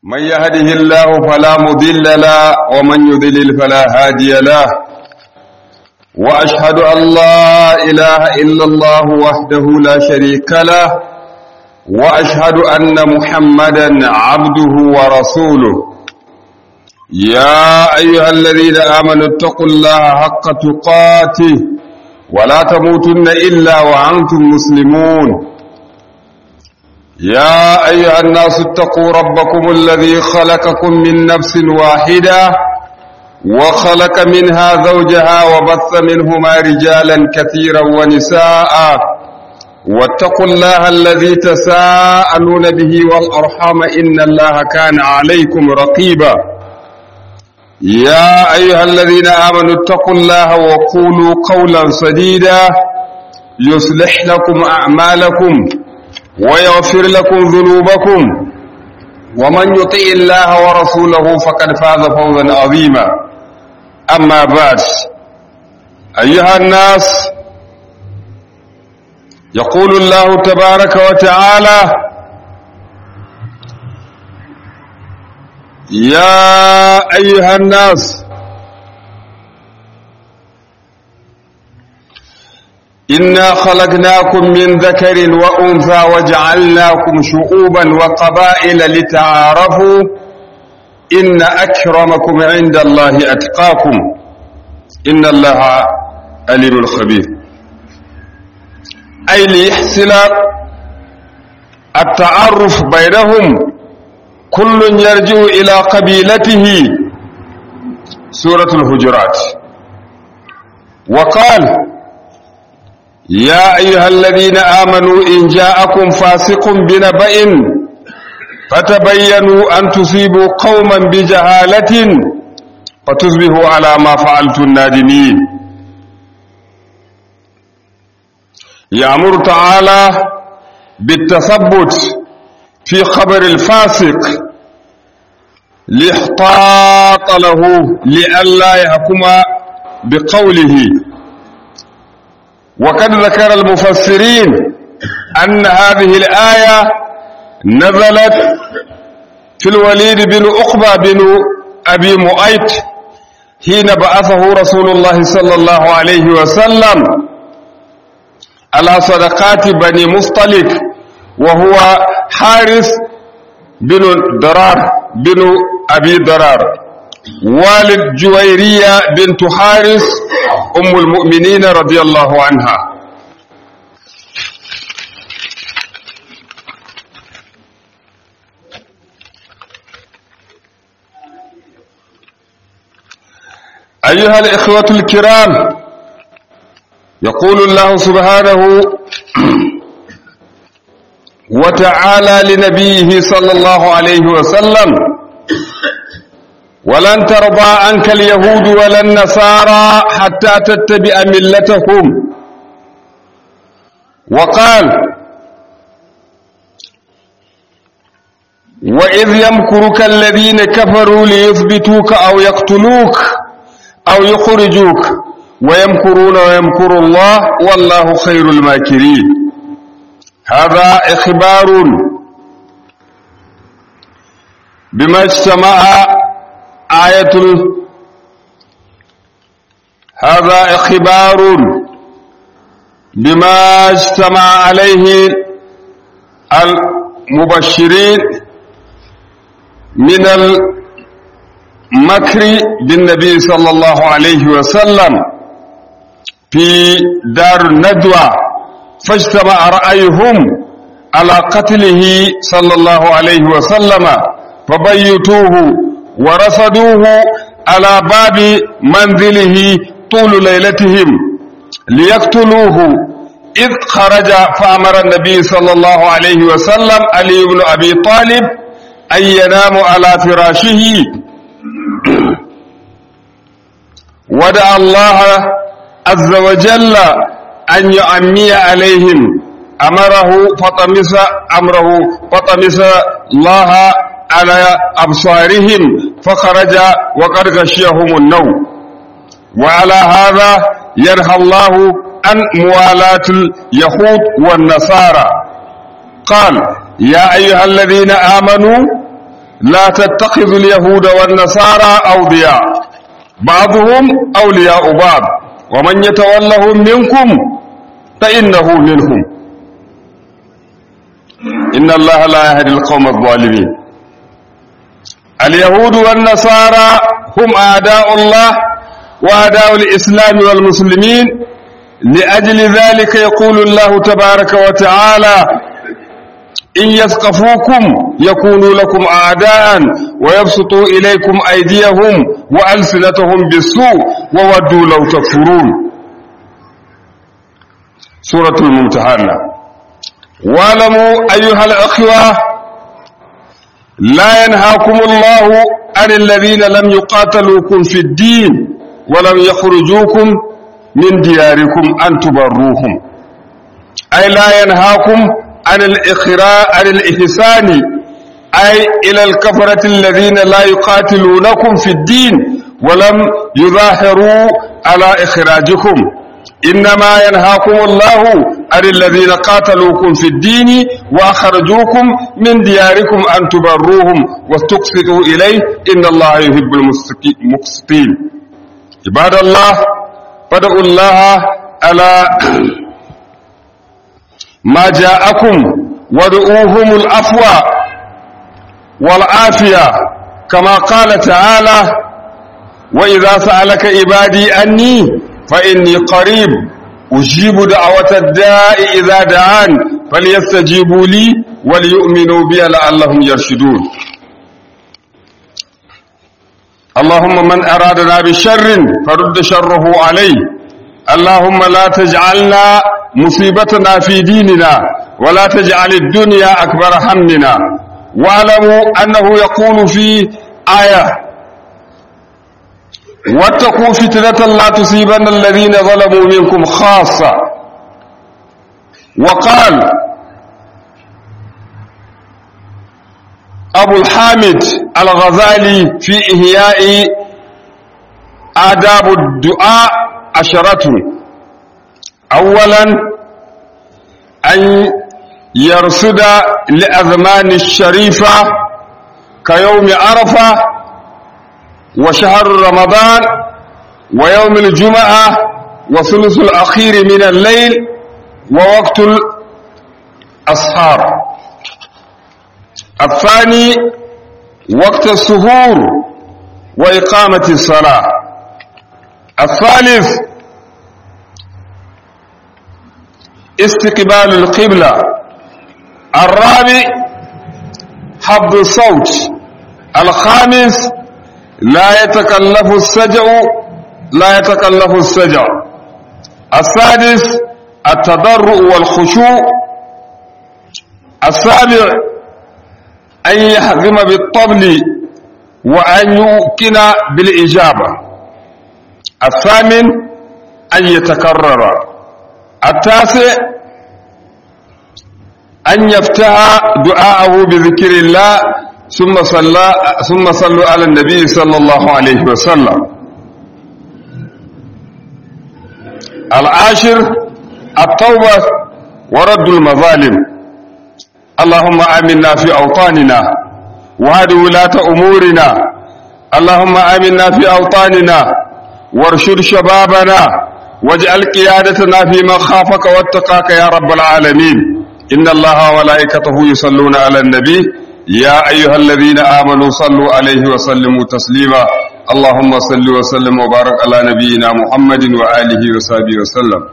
من يهده الله فلا مضل له ومن يضلل فلا هادي له وأشهد أن لا إله إلا الله وحده لا شريك له وأشهد أن محمدا عبده ورسوله يا أيها الذين آمنوا اتقوا الله حق تقاته ولا تموتن إلا وأنتم مسلمون يا أيها الناس اتقوا ربكم الذي خلقكم من نفس واحدة وخلق منها زوجها وبث منهما رجالا كثيرا ونساء واتقوا الله الذي تساءلون به والأرحام إن الله كان عليكم رقيبا يا أيها الذين آمنوا اتقوا الله وقولوا قولا سديدا يصلح لكم أعمالكم ويغفر لكم ذنوبكم ومن يطع الله ورسوله فقد فاز فوزا عظيما أما بعد أيها الناس يقول الله تبارك وتعالى يا أيها الناس إنا خلقناكم من ذكر وأنثى وجعلناكم شعوبا وقبائل لتعارفوا إن أكرمكم عند الله أتقاكم إن الله أليم خبير أي ليحصل التعرف بينهم كل يرجع إلى قبيلته سورة الهجرات وقال يا أيها الذين آمنوا إن جاءكم فاسق بنبأ فتبينوا أن تصيبوا قوما بجهالة فتصبحوا على ما فعلتم نادمين يأمر تعالى بالتثبت في خبر الفاسق لاحتاط له لئلا يحكم بقوله وقد ذكر المفسرين أن هذه الآية نزلت في الوليد بن أقبى بن أبي مؤيت حين بعثه رسول الله صلى الله عليه وسلم على صدقات بني مصطلق وهو حارس بن درار بن أبي درار والد جويرية بنت حارس أم المؤمنين رضي الله عنها أيها الإخوة الكرام يقول الله سبحانه وتعالى لنبيه صلى الله عليه وسلم ولن ترضى عنك اليهود ولا النصارى حتى تتبع ملتهم وقال وإذ يمكرك الذين كفروا ليثبتوك أو يقتلوك أو يخرجوك ويمكرون ويمكر الله والله خير الماكرين هذا إخبار بما اجتمع آية هذا إخبار بما اجتمع عليه المبشرين من المكر بالنبي صلى الله عليه وسلم في دار الندوة فاجتمع رأيهم على قتله صلى الله عليه وسلم فبيتوه ورصدوه على باب منزله طول ليلتهم ليقتلوه إذ خرج فأمر النبي صلى الله عليه وسلم علي بن أبي طالب أن ينام على فراشه ودعا الله عز وجل أن يعمي عليهم أمره فطمس أمره فطمس الله على أبصارهم فخرج وقد غشيهم النوم وعلى هذا ينهى الله عن موالاة اليهود والنصارى قال يا أيها الذين آمنوا لا تتخذوا اليهود والنصارى أولياء بعضهم أولياء بعض ومن يتولهم منكم فإنه منهم إن الله لا يهدي القوم الظالمين اليهود والنصارى هم أعداء الله وأعداء الإسلام والمسلمين لأجل ذلك يقول الله تبارك وتعالى إن يثقفوكم يكونوا لكم أعداء ويبسطوا إليكم أيديهم وألسنتهم بالسوء وودوا لو تكفرون سورة الممتحنة واعلموا أيها الأخوة لا ينهاكم الله عن الذين لم يقاتلوكم في الدين ولم يخرجوكم من دياركم أن تبروهم أي لا ينهاكم عن الإخراء عن الإحسان أي إلى الكفرة الذين لا يقاتلونكم في الدين ولم يظاهروا على إخراجكم إنما ينهاكم الله عن الذين قاتلوكم في الدين وأخرجوكم من دياركم أن تبروهم وتقسطوا إليه إن الله يحب المقسطين عباد الله فادعوا الله على ما جاءكم وادعوهم العفو والعافية كما قال تعالى وإذا سألك عبادي أني فإني قريب أجيب دعوة الداء إذا دعان فليستجيبوا لي وليؤمنوا بي لعلهم يرشدون اللهم من أرادنا بشر فرد شره عليه اللهم لا تجعلنا مصيبتنا في ديننا ولا تجعل الدنيا أكبر همنا واعلموا أنه يقول في آية واتقوا فتنة لا تصيبن الذين ظلموا منكم خاصة وقال أبو الحامد الغزالي في إحياء آداب الدعاء عشرة أولا أن يرصد لأزمان الشريفة كيوم عرفة وشهر رمضان ويوم الجمعة وثلث الأخير من الليل ووقت الأسحار الثاني وقت السهور وإقامة الصلاة الثالث استقبال القبلة الرابع حفظ الصوت الخامس لا يتكلف السجع لا يتكلف السجع السادس التضرع والخشوع السابع أن يحزم بالطبل وأن يوكن بالإجابة الثامن أن يتكرر التاسع أن يفتح دعاءه بذكر الله ثم صلى ثم صلوا على النبي صلى الله عليه وسلم العاشر التوبة ورد المظالم اللهم آمنا في أوطاننا وهد ولاة أمورنا اللهم آمنا في أوطاننا وارشد شبابنا واجعل قيادتنا في من خافك واتقاك يا رب العالمين إن الله وملائكته يصلون على النبي يا أيها الذين آمنوا صلوا عليه وسلموا تسليما اللهم صل وسلم وبارك على نبينا محمد وآله وصحبه وسلم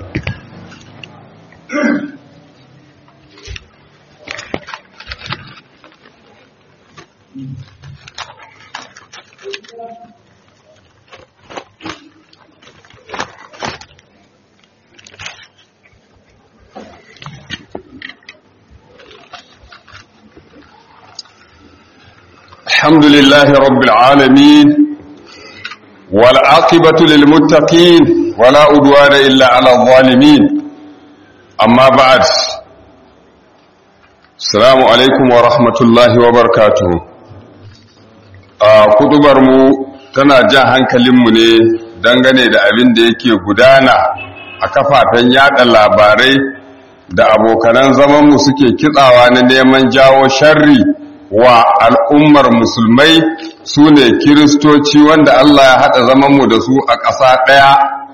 الحمد لله رب العالمين والعاقبة للمتقين ولا أدوان إلا على الظالمين أما بعد السلام عليكم ورحمة الله وبركاته kudubar mu tana jan hankalinmu ne dangane da abin da yake gudana a kafafen yada labarai da abokanan zamanmu suke kitsawa na neman jawo sharri wa al'ummar musulmai su ne kiristoci wanda Allah ya haɗa zamanmu da su a ƙasa ɗaya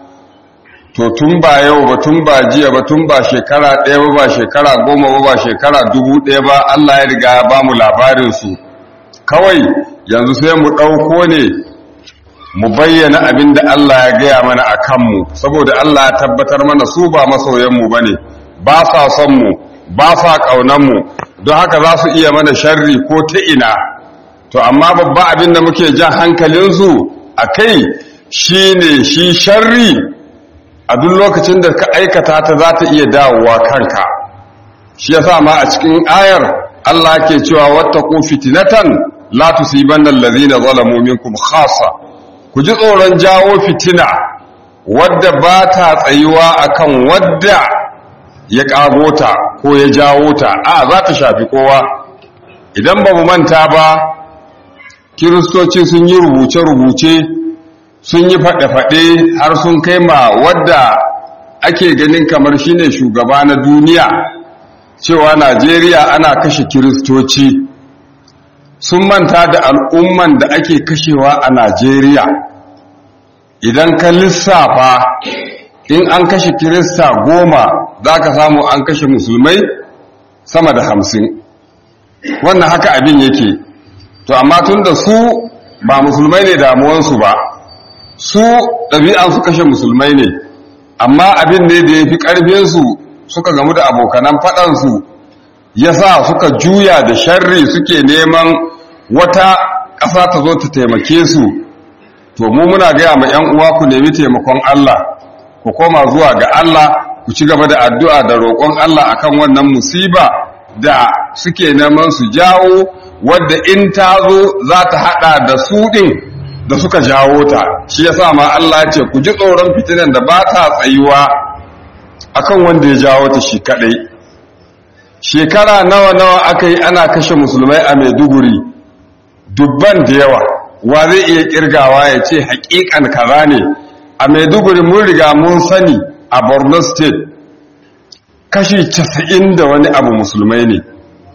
to tun ba yau ba tun ba jiya ba tun ba shekara ɗaya ba ba shekara goma ba ba shekara dubu ɗaya ba Allah ya riga ya ba mu labarinsu kawai yanzu sai mu ɗauko ne mu bayyana abin da Allah ya gaya mana a kanmu saboda Allah ya tabbatar mana su ba masoyanmu ba ne ba sa son mu ba sa ƙaunanmu don haka za su iya mana sharri ko ta ina to amma babba abin da muke jan hankalinsu a kai shi ne shi sharri a duk lokacin da ka aikata ta za ta iya dawowa kanka shi ya sa ma a cikin ayar Allah ke cewa wata ko fitinatan la tusibanna allazina zalamu minkum khassa ku ji tsoron jawo fitina wadda ba ta tsayuwa akan wadda ya ƙago ta ko ya jawo ta a za ta shafi kowa idan ba mu manta ba kiristoci sun yi rubuce-rubuce sun yi faɗe-faɗe har sun kai ma wadda ake ganin kamar shine shugaba na duniya cewa najeriya ana kashe kiristoci sun manta da al'umman da ake kashewa a najeriya idan ka lissafa in an kashe kirista goma za ka samu an kashe musulmai sama da hamsin wannan haka abin yake to amma tun da su ba musulmai ne damuwansu ba su ɗabi'ansu kashe musulmai ne amma abin ne da ya fi ƙarfinsu suka gamu da abokanan faɗansu ya sa suka juya da sharri suke neman wata ƙasa ta zo ta taimake su to mu muna gaya ma 'yan uwa ku nemi taimakon Allah ku koma zuwa ga Allah ku ci gaba da addu'a da roƙon Allah akan wannan musiba da suke neman su jawo wadda in ta zo za ta haɗa da su ɗin da suka jawo ta shi ya sa ma Allah ce ku ji tsoron fitinan da ba ta tsayuwa akan wanda ya jawo ta shi kaɗai shekara nawa-nawa aka yi ana kashe musulmai a maiduguri dubban da yawa wa zai iya kirgawa ya ce haƙiƙan kaza ne a maiduguri mun riga mun sani a borno state kashi casa'in da wani abu musulmai ne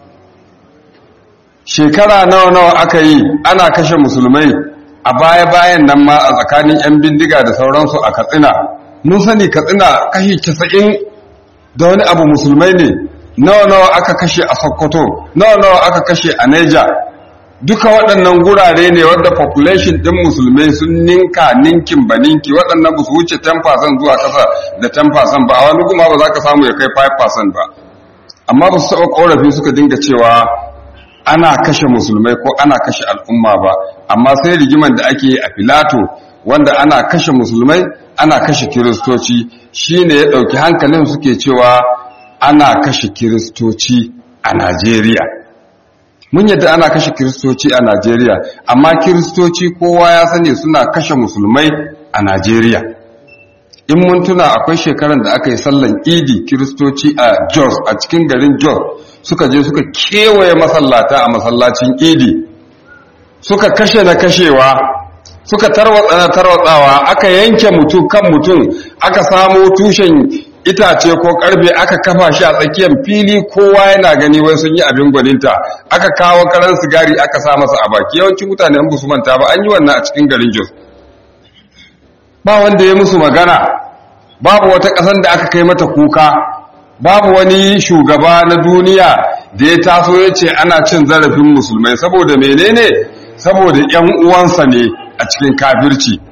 shekara nawa-nawa aka yi ana kashe musulmai a baya-bayan nan ma a tsakanin 'yan bindiga da sauransu a katsina mun sani katsina kashi casa'in da wani abu musulmai ne nawa-nawa aka kashe a sokoto nawa-nawa aka kashe a niger duka waɗannan gurare ne wadda population ɗin musulmai sun ninka ninkin ba ninki waɗannan ba su wuce 10% zuwa ƙasa da 10% ba a wani kuma ba za ka samu ya kai 5% ba amma ba su taɓa ƙorafi suka dinga cewa ana kashe musulmai ko ana kashe al'umma ba amma sai rigiman da ake a filato wanda ana kashe musulmai ana kashe kiristoci shine ya ɗauki hankalin suke cewa ana kashe kiristoci a najeriya mun yadda ana kashe kiristoci a Najeriya amma kiristoci kowa ya sani suna kashe musulmai a Najeriya in mun tuna akwai shekaran da aka yi sallan idi kiristoci a Jos a cikin garin Jos suka je suka kewaye masallata a masallacin idi suka kashe na kashewa suka tarwatsa na tarwatsawa aka yanke mutum kan mutum aka samo tushen itace ko karfe aka kafa shi a tsakiyar fili kowa yana gani wai sun yi abin gwaninta aka kawo karan sigari aka sa masa a baki yawancin mutane an su manta ba an yi wannan a cikin garin Jos ba wanda ya musu magana babu wata ƙasar da aka kai mata kuka babu wani shugaba na duniya da ya taso ya ce ana cin zarafin musulmai saboda menene saboda ƴan uwansa ne a cikin kafirci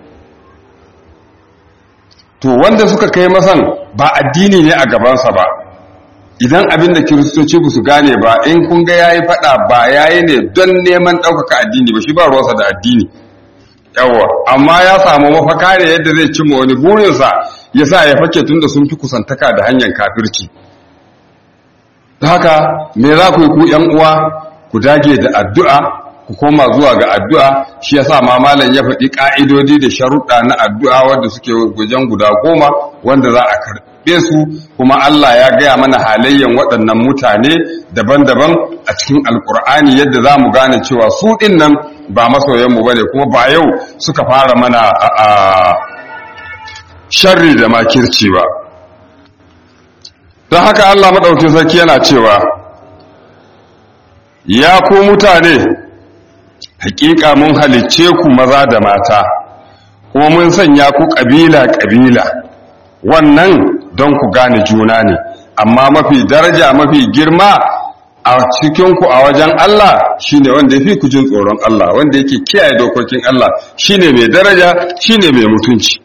to wanda suka kai masan ba addini ne a gabansa ba idan abin da kiristoci ba su gane ba in kun ga yayi fada ba yayi ne don neman ɗaukaka addini ba shi ba ruwansa da addini yawa amma ya samu mafaka ne yadda zai cimma wani burinsa ya sa ya fake tun da sun fi kusantaka da hanyar kafirci ta haka me za ku yi ku ‘yan uwa ku dage da addu'a ku koma zuwa ga addu'a shi yasa ma malam ya faɗi ƙa'idodi da sharuɗa na addu'a wanda suke wajen guda goma wanda za a karɓe su kuma Allah ya gaya mana halayyan waɗannan mutane daban-daban a cikin alƙur'ani yadda za mu gane cewa su ɗin nan ba masoyanmu ba ne kuma ba yau suka fara mana a sharri da makirci ba don haka Allah maɗaukin sarki yana cewa ya ku mutane hakika mun halicce ku maza da mata kuma mun sanya ku ƙabila-ƙabila wannan don ku gane juna ne amma mafi daraja mafi girma a cikinku a wajen Allah shine wanda ya fi ku jin tsoron Allah wanda yake kiyaye dokokin Allah shine mai daraja shine mai mutunci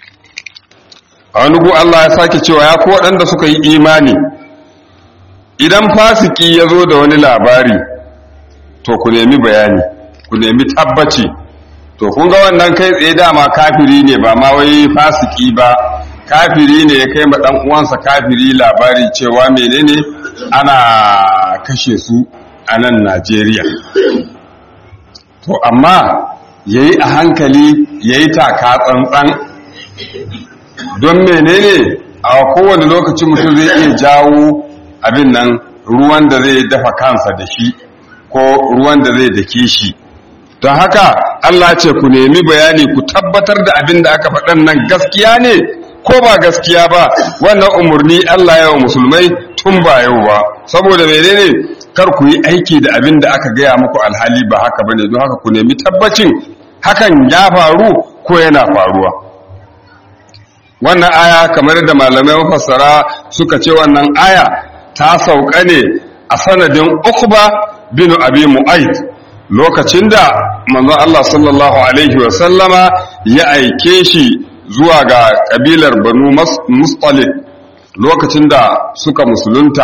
a wani gu Allah ya sake cewa ya ku waɗanda suka yi imani idan fasiki ya zo da wani labari to ku nemi bayani ku nemi tabbaci to kun ga wannan kai tsaye dama kafiri ne ba ma wai fasiki ba kafiri ne ya kai ma dan uwansa kafiri labari cewa menene ana kashe su a nan Najeriya to amma yayi a hankali yayi taka tsantsan don menene a kowane lokaci mutum zai iya jawo abin nan ruwan da zai dafa kansa da shi ko ruwan da zai dake shi don haka Allah ce ku nemi bayani ku tabbatar da abin da aka faɗan nan gaskiya ne ko ba gaskiya ba wannan umarni Allah ya wa musulmai tun ba yau ba saboda menene kar ku yi aiki da abin da aka gaya muku alhali ba haka bane don haka ku nemi tabbacin hakan ya faru ko yana faruwa wannan aya kamar da malamai mafassara suka ce wannan aya ta sauka ne a sanadin Uqba bin Abi Mu'ayd lokacin da manzon Allah sallallahu alaihi wa sallama ya aike shi zuwa ga kabilar Banu Mustalib lokacin da suka musulunta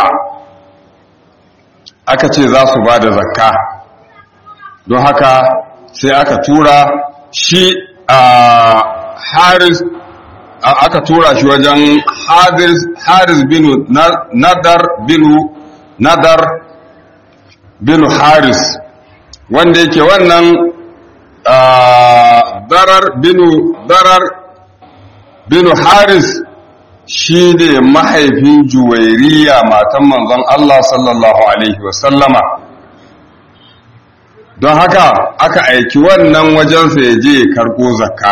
aka ce za su bada zakka don haka sai aka tura shi a Haris aka tura shi wajen Haris bin Nadar bin Nadar bin Haris wanda yake wannan darar binu darar binu Haris shi ne mahaifin juwairiya matan manzon Allah sallallahu Alaihi wasallama don haka aka aiki wannan wajensa ya je ya karko zakka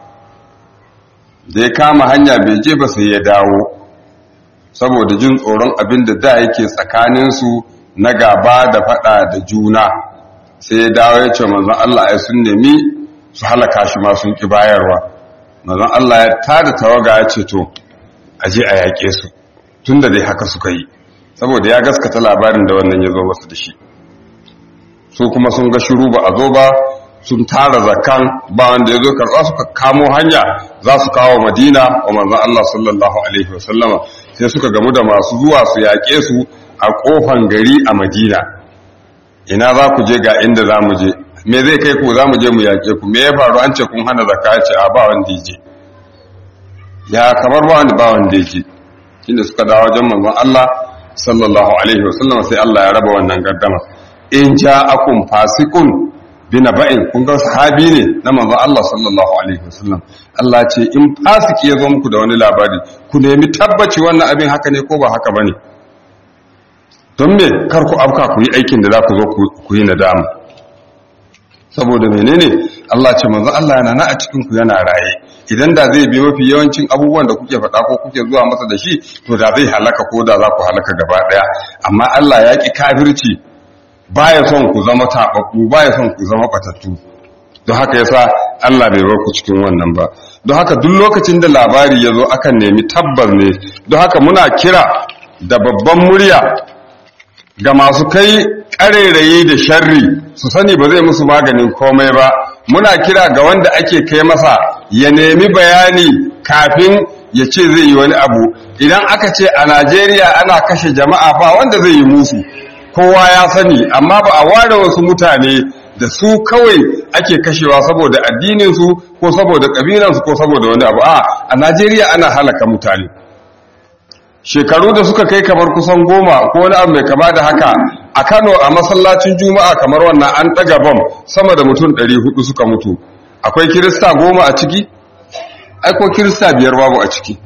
da ya kama hanya bai je ba sai ya dawo saboda jin tsoron abin da da yake tsakaninsu na gaba da fada da juna sai ya dawo ya ce manzon Allah ya sun nemi su halaka shi ma sun ki bayarwa manzon Allah ya tada tawaga ya ce to aje a yaƙe su tunda dai haka suka yi saboda ya gaskata labarin da wannan ya zo wasu da shi su kuma sun ga shiru ba a zo ba sun tara zakan ba wanda ya zo karɓa suka kamo hanya za su kawo madina wa manzon Allah sallallahu alaihi wasallama sai suka gamu da masu zuwa su yaƙe su a ƙofan gari a madina ina za ku je ga inda za mu je me zai kai ku za mu je mu yaƙe ku me ya faru an ce kun hana zakka ya ce a ba wanda ya je ya kamar ba wanda ba wanda ya je shine suka dawo wajen manzon Allah sallallahu alaihi wasallama sai Allah ya raba wannan gaddama in ja'akum fasiqun bina ba'in kun ga sahabi ne na manzon Allah sallallahu alaihi wasallam Allah ce in fasiki ya zo muku da wani labari ku nemi tabbaci wannan abin haka ne ko ba haka bane don me kar ku afka ku yi aikin da za ku zo ku yi nadama saboda menene Allah ce manzon Allah yana na a cikin ku yana raye idan da zai bi mafi yawancin abubuwan da kuke faɗa ko kuke zuwa masa da shi to da zai halaka ko da za ku halaka gaba ɗaya amma Allah ya ki kafirci baya son ku zama taɓaɓɓu baya son ku zama ɓatattu don haka yasa Allah bai bar ku cikin wannan ba don haka duk lokacin da labari ya zo akan nemi tabbas ne don haka muna kira da babban murya ga masu kai ƙarairayi da sharri su sani ba zai musu maganin komai ba muna kira ga wanda ake kai masa ya nemi bayani kafin ya ce zai yi wani abu idan aka ce a Najeriya ana kashe jama'a ba wanda zai yi musu kowa ya sani amma ba a ware wasu mutane da su kawai ake kashewa saboda addininsu ko saboda ƙabilansu ko saboda wani abu a a najeriya ana halaka mutane shekaru da suka kai kamar kusan goma ko wani abu mai kama da haka a kano a masallacin juma'a kamar wannan an ɗaga bam sama da mutum 400 suka mutu akwai kirista goma a ciki aiko kirista biyar babu a ciki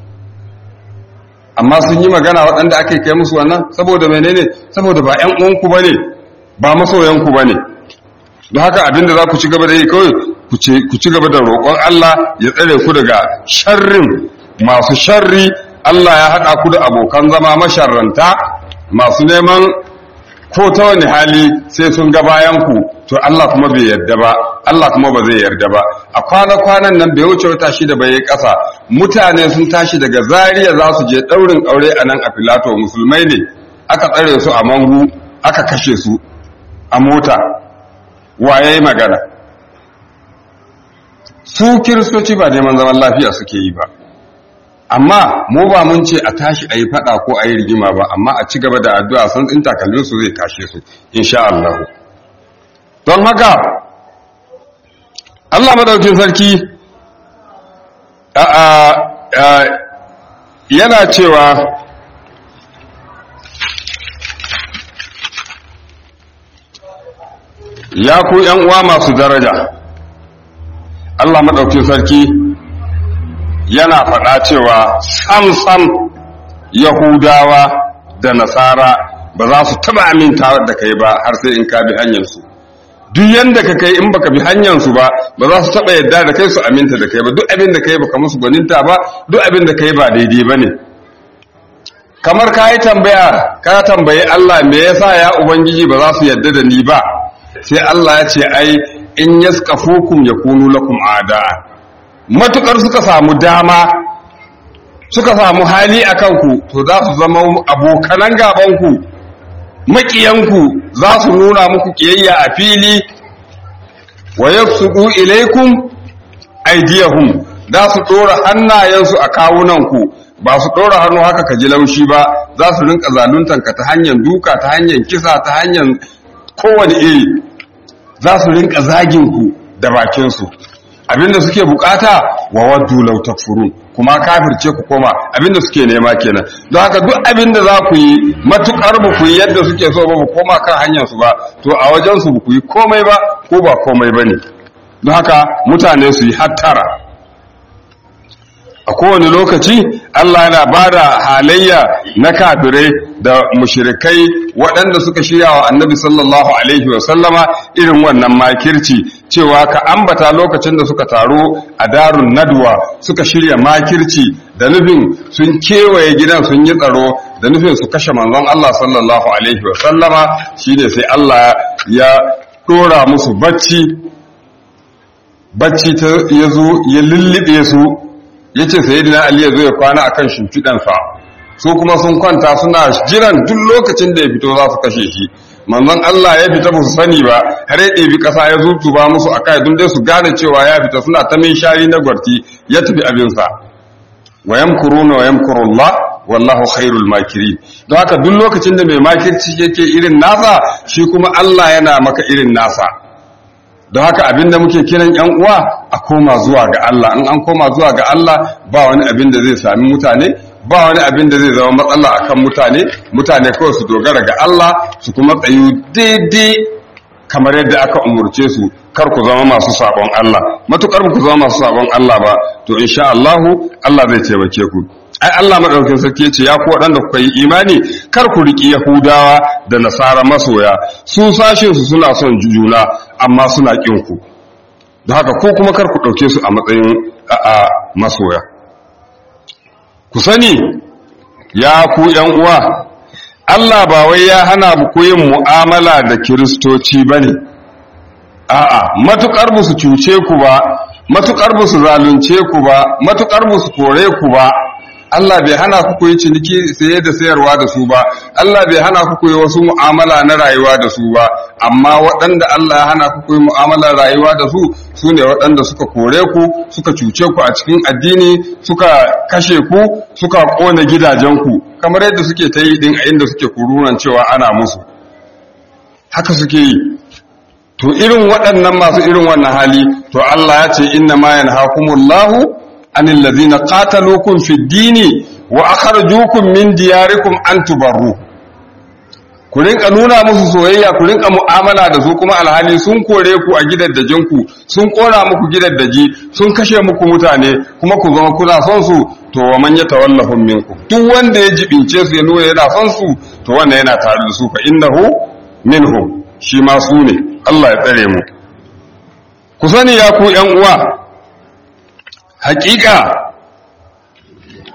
amma sun yi magana waɗanda ake kai musu wannan saboda menene saboda ba ƴan uwanku bane ba masoyanku bane don haka abinda za ku ci gaba da yi kawai ku ci gaba da roƙon Allah ya tsare ku daga sharrin masu sharri Allah ya haɗa ku da abokan zama masharranta masu neman ko ta wani hali sai sun ga bayan ku to Allah kuma bai yarda ba Allah kuma ba zai yarda ba a kwana-kwanan nan bai wuce wata shida bai yi ƙasa mutane sun tashi daga Zariya za su je ɗaurin aure a nan a filato musulmai ne aka tsare su a mangu aka kashe su a mota waye yi magana su kiristoci ba neman zaman lafiya suke yi ba amma mu ba mun ce a tashi a yi fada ko a yi rigima ba amma a ci gaba da addu'a san tsin takalmin su zai tashe su insha Allah don haka Allah madaukin sarki yana cewa ya ku ‘yan uwa masu daraja Allah maɗaukin sarki yana faɗa cewa sam-sam Yahudawa da Nasara ba za su taɓa aminta da kai ba har sai in ka bi hanyarsu duk yanda ka kai in baka bi hanyarsu ba ba za su taɓa yadda da kai su aminta da kai ba duk abin da kai baka musu gwaninta ba duk abin da kai ba daidai ba ne kamar ka yi tambaya ka tambayi Allah me yasa ya Ubangiji ba za su yadda da ni ba sai Allah ya ce ai in yaskafukum yakunu lakum ada'a matukar suka samu dama suka samu hali akan ku to za su zama abokanan gaban ku makiyanku za su nuna muku kiyayya a fili wa yafsudu ilaikum aydiyahum za su dora hannayensu a kawunanku ba su dora hannu haka ka ji laushi ba za su rinka zaluntanka ta hanyar duka ta hanyar kisa ta hanyar kowane iri za su rinka zaginku da bakinsu abinda suke bukata wa waddu law takfurun kuma kafirce ku koma abinda suke nema kenan don haka duk abinda za ku yi matukar ba ku yi yadda suke so ba ku koma kan hanyar su ba to a wajen su ba ku yi komai ba ko ba komai bane don haka mutane su yi hattara a kowane lokaci Allah yana ba da halayya na kafirai da mushirikai waɗanda suka shirya wa annabi sallallahu alaihi wasallama irin wannan makirci cewa ka ambata lokacin da suka taru a darun nadwa suka shirya makirci da nufin sun kewaye gidan sun yi tsaro da nufin su kashe manzon Allah sallallahu alaihi wasallama shine sai Allah ya ɗora musu bacci bacci ta yazo ya lullube su ya ce sayidina ali ya zo ya kwana a kan shimfiɗansa su kuma sun kwanta suna jiran duk lokacin da ya fito za su kashe shi manzon Allah ya fita ba su sani ba har ya ɗebi ƙasa ya zutuba musu a kai don dai su gane cewa ya fita suna ta min shari na gwarti ya tafi abinsa wa yamkuruna wa yamkurullah wallahu khairul makirin don haka duk lokacin da mai makirci yake irin nasa shi kuma Allah yana maka irin nasa don haka abinda muke kiran yan uwa a koma zuwa ga Allah in an koma zuwa ga Allah ba wani abin da zai sami mutane ba wani abin da zai zama matsala akan mutane mutane kawai su dogara ga Allah su kuma tsayu daidai kamar yadda aka umurce su kar ku zama masu sabon Allah matukar ku zama masu sabon Allah ba to insha Allah Allah zai taimake ku ai Allah madaukakin sarki ce ya ku waɗanda kuka yi imani kar ku riki Yahudawa da Nasara masoya su sashin su suna son juna amma suna kin ku don haka ko kuma kar ku ɗauke su a matsayin a masoya ku sani ya ku ƴan uwa Allah ba wai ya hana ku yin mu'amala da kiristoci bane a'a matukar ba su cuce ku ba matukar ba su zalunce ku ba matukar ba su kore ku ba Allah bai hana ku yi ciniki saye da sayarwa da su ba Allah bai hana ku yi wasu mu'amala na rayuwa da su ba amma waɗanda Allah ya hana ku yi mu'amalar rayuwa da su su ne waɗanda suka kore ku suka cuce ku a cikin addini suka kashe ku suka ƙona gidajenku kamar yadda suke ta yi din a inda suke kururan cewa ana musu haka suke yi to irin waɗannan masu irin wannan hali to Allah ya ce inna ma yanhakumullahu anil ladhina qataluukum fid dini wa akhrajuukum min diyarikum an tubarru ku rinka nuna musu soyayya ku rinka mu'amala da su kuma alhali sun kore ku a gidaddajin ku sun kora muku gidaddaji sun kashe muku mutane kuma ku zama kuna son su to wa man yatawallahum minkum duk wanda ya jibince su ya nuna yana son su to wannan yana tare da su fa innahu minhum shi ma su ne Allah ya tsare mu ku sani ya ku ƴan uwa hakika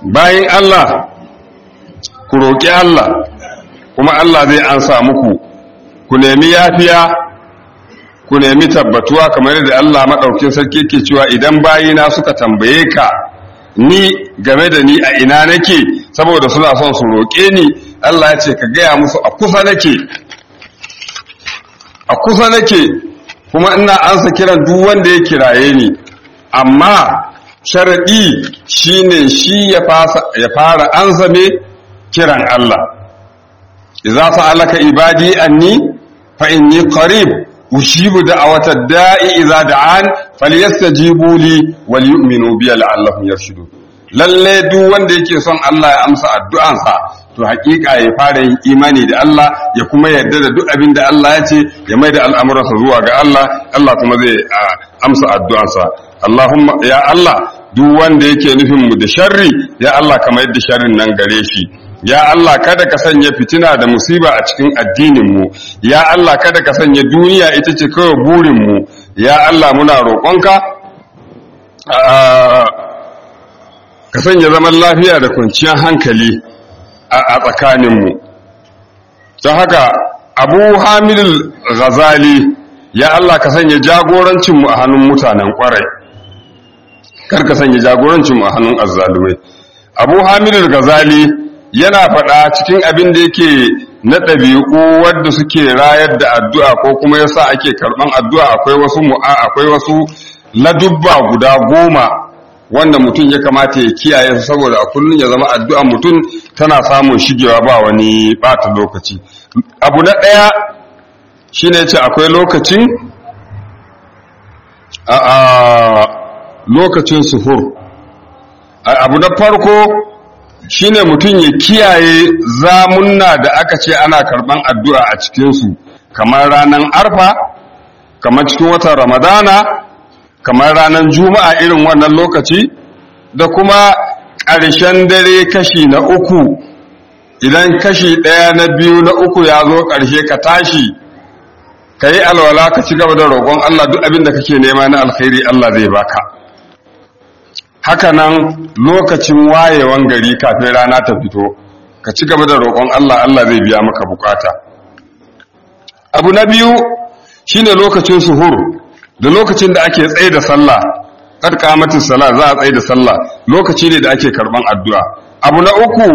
bayan Allah ku roƙi Allah kuma Allah zai ansa muku ku nemi yafiya ku nemi tabbatuwa kamar yadda Allah maɗaukin sarki ke cewa idan bayina suka tambaye ka ni game da ni a ina nake saboda suna son su roƙe ni Allah ya ce ka gaya musu a kusa nake a kusa nake kuma ina ansa kiran duk wanda ya kiraye ni amma sharaɗi shine shi ya fara ansa me kiran Allah idza sa'alaka ibadi anni fa inni qarib ujibu da'wata da'i idza da'an falyastajibu li wal yu'minu bi la'allahum yarshudun lalle duk wanda yake son Allah ya amsa addu'ansa to hakika ya fara yin imani da Allah ya kuma yarda da duk abin da Allah ya ce ya mai da al'amuransa zuwa ga Allah Allah kuma zai amsa addu'ansa Allahumma ya Allah duk wanda yake nufin mu da sharri ya Allah ka mayar da sharrin nan gare shi ya Allah kada ka sanya fitina da musiba a cikin addinin mu ya Allah kada ka sanya duniya ita ce kawai burin mu ya Allah muna roƙonka ka sanya zaman lafiya da kwanciyar hankali a tsakaninmu don haka abu hamidul ghazali ya Allah ka sanya jagorancinmu a hannun mutanen kwarai kar ka sanya jagorancinmu a hannun azzalumai abu hamidul ghazali yana faɗa cikin abin da yake na ɗabi'u wadda suke rayar da addu'a ko kuma yasa ake karɓan addu'a akwai wasu mu'a akwai wasu ladubba guda goma wanda mutum ya kamata ya kiyaye su saboda a kullum ya zama addu'a mutum tana samun shigewa ba wani bata lokaci abu na ɗaya shine ce akwai lokacin a lokacin suhur abu na farko shine mutum ya kiyaye zamunna da aka ce ana karban addu'a a cikinsu kamar ranar arfa kamar cikin watan ramadana kamar ranar juma'a irin wannan lokaci da kuma ƙarshen dare kashi na uku idan kashi ɗaya na biyu na uku ya zo ƙarshe ka tashi ka yi alwala ka ci gaba da roƙon Allah duk abin da kake nema na alkhairi Allah zai baka haka nan lokacin wayewan gari kafin rana ta fito ka ci gaba da roƙon Allah Allah zai biya maka bukata abu na biyu shine lokacin suhur da lokacin da ake tsaye da sallah kad kamatin sala za a tsaye da sallah lokaci ne da ake karban addu'a abu na uku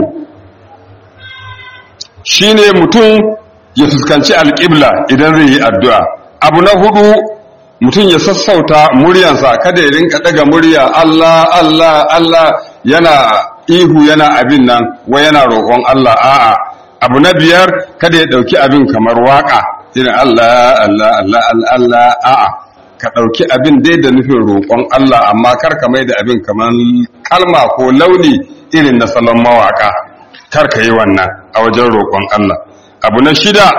shine mutum ya fuskanci alƙibla idan zai yi addu'a abu na hudu mutum ya sassauta muryansa kada ya rinka daga murya Allah Allah Allah yana ihu yana abin nan wa yana roƙon Allah a'a abu na biyar kada ya ɗauki abin kamar waka irin Allah Allah Allah Allah a'a ka ɗauki abin dai da nufin roƙon Allah amma kar ka mai da abin kamar kalma ko launi irin na salon mawaƙa kar ka yi wannan a wajen roƙon Allah abu na shida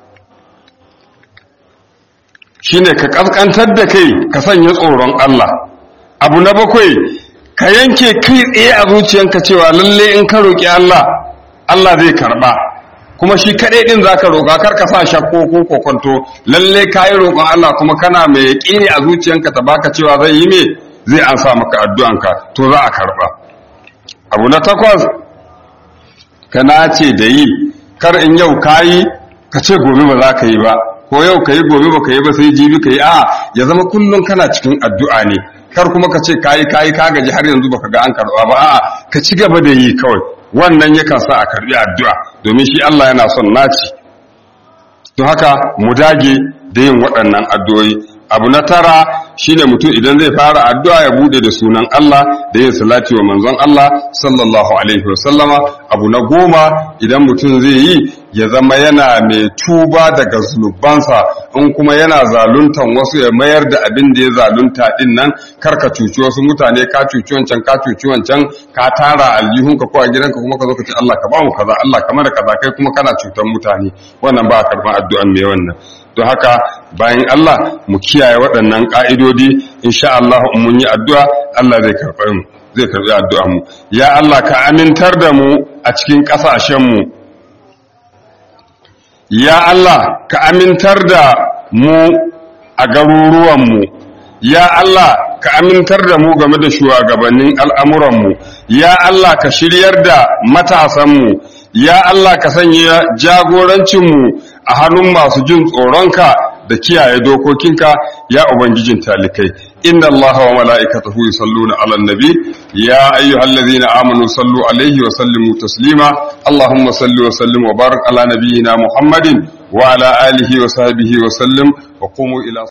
shine ka ƙasƙantar da kai ka sanya tsoron Allah abu na bakwai ka yanke kai tsaye a zuciyanka cewa lalle in ka roƙi Allah Allah zai karɓa kuma shi kaɗai ɗin za ka roƙa kar ka sa shakko ko kokonto lalle ka yi roƙon Allah kuma kana mai yaƙini a zuciyanka ta baka cewa zai yi me zai an sa maka addu'anka to za a karɓa abu na takwas ka nace da yi kar in yau ka yi ka ce gobe ba za ka yi ba ko yau ka yi gobe ba ka yi ba sai jibi ka yi a ya zama kullum kana cikin addu'a ne kar kuma ka ce ka yi ka yi ka gaji har yanzu baka ga an karɓa ba a'a ka ci gaba da yi kawai wannan yakan sa a karɓi addu'a domin shi Allah yana son naci to haka mu dage da yin waɗannan addu'o'i abu na tara shine mutum idan zai fara addu'a ya bude da sunan Allah da yin salati wa manzon Allah sallallahu alaihi wasallama abu na goma idan mutum zai yi ya zama yana mai tuba daga zunubansa in kuma yana zaluntan wasu ya mayar da abin da ya zalunta din nan kar ka cuci wasu mutane ka cuci wancan ka cuci wancan ka tara aljihunka ko a gidanka kuma ka zo ka ce Allah ka ba mu kaza Allah kamar da kaza kai kuma kana cutan mutane wannan ba a karban addu'an mai wannan don haka bayan Allah mu kiyaye waɗannan ƙa'idodi insha Allah in mun yi addu'a Allah zai karɓe mu zai karɓi addu'a mu ya Allah ka amintar da mu a cikin ƙasashen mu ya Allah ka amintar da mu a garuruwan mu ya Allah ka amintar da mu game da shugabannin al'amuran mu ya Allah ka shiryar da matasan mu ya Allah ka sanya jagorancinmu a hannun masu jin tsoronka da kiyaye dokokinka ya ubangijin talikai inna allaha wa mala'ikatahu yusalluna 'alan nabi ya ayyuhallazina amanu sallu alaihi wa sallimu taslima allahumma salli wa sallim wa barik ala nabiyyina muhammadin wa ala alihi wa sahbihi wa sallim wa qumu ila